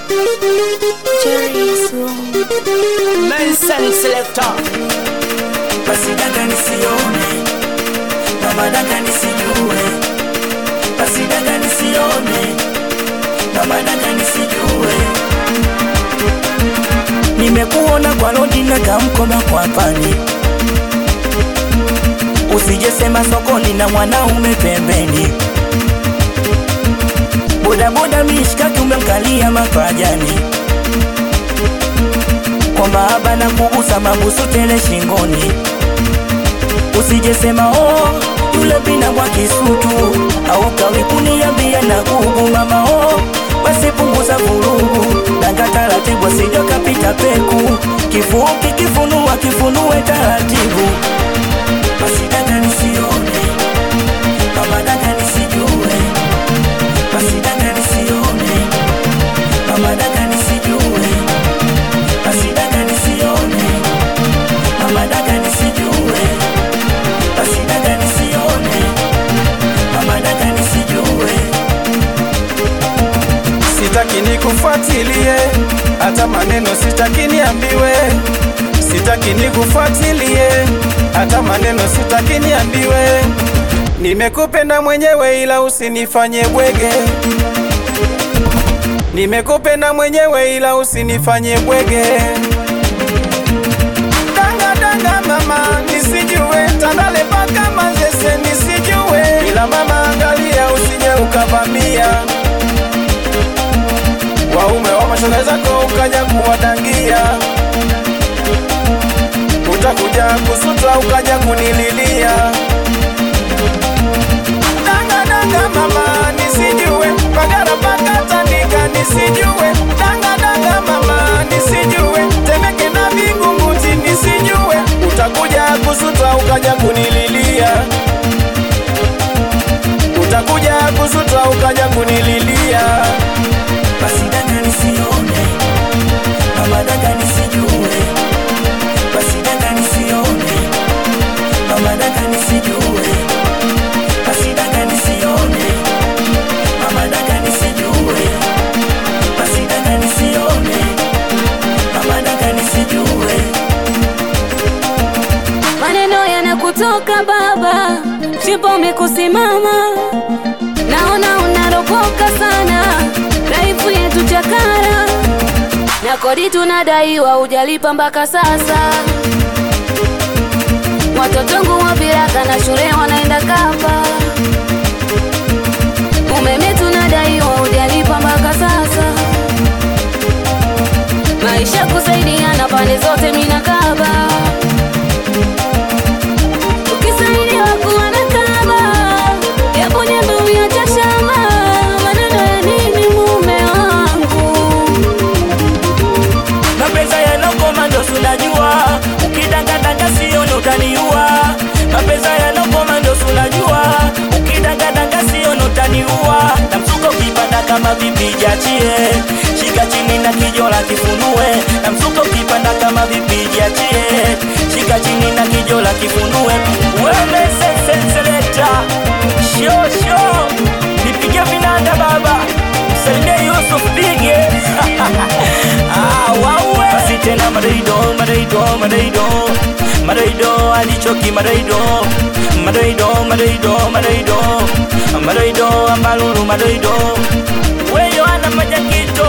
Cherry's room. Nelson Selector. basi dada nisione mama dada nisijue basi dada nisione mama dada nisijue nimekuona kwa lodi na kamkoba kwa pani usijesema sokoni na mwanaume pembeni bodaboda mishkaki umemkalia mapajani kwa mahaba na kugusa mabusu tele shingoni usijesema oh, yule bina mwa kisutu au kawi kuniambia na gugu mama oh, basi punguza vurugu danga taratibu asija kapita peku kifuki kifunua kifunue taratibu basi dada nisione mama dada nisijue basi dada nisione mama dada nisijue basi dada nisione mama dada nisijue basi dada nisione mama dada nisijue sitaki nikufuatilie, hata maneno sitaki niambiwe, sitaki nikufuatilie, hata maneno sitaki niambiwe. Nimekupenda mwenyewe ila usinifanye bwege, nimekupenda mwenyewe ila usinifanye bwege. Danga danga mama nisijue, tandale paka mazese nisijue, ila mama angalia usije ukavamia waume wa mashoga zako ukaja kuwadangia, utakuja kusuta ukaja kunililia. Danga danga mama nisijue, pagara paka tandika nisijue. Danga danga mama nisijue, temeke na vingunguti nisijue, utakuja kusuta ukaja kunililia. Utakuja kusuta ukaja kunililia. basi dada nisione mama dada nisijue basi dada nisione mama dada nisijue basi dada nisione mama dada nisijue basi dada nisione mama dada nisijue Maneno yanakutoka baba, chipo umekusimama, naona unaropoka sana, raifu yetu chakara na kodi tunadaiwa, hujalipa mpaka sasa. Watotongu wa viraka na shule wanaenda kapa, umeme tunadaiwa, hujalipa mpaka sasa. Maisha kusaidiana pande zote, mina kaba ukisaidiwa kuwa na kaba yaponye mbiu ya chashama maneno ya nini mume wangu mapenzi yanokoma ndo sunajua ukidangadanga sioni utaniua mapenzi yanokoma ndo sunajua ukidangadanga sioni utaniua na msuko ukipanda kama vipi jachie shika chini na kijola kifunue na msuko ukipanda kama vipi jachie shika chini na kijola kifunue wemesesenseleta shosho nipige vinanda baba msalimie yusuf pige Ah, wawe basi tena madaido madaido madaido madaido alichoki madaido madaido madaido madaido madaido ambalulu madaido weyo ana majakito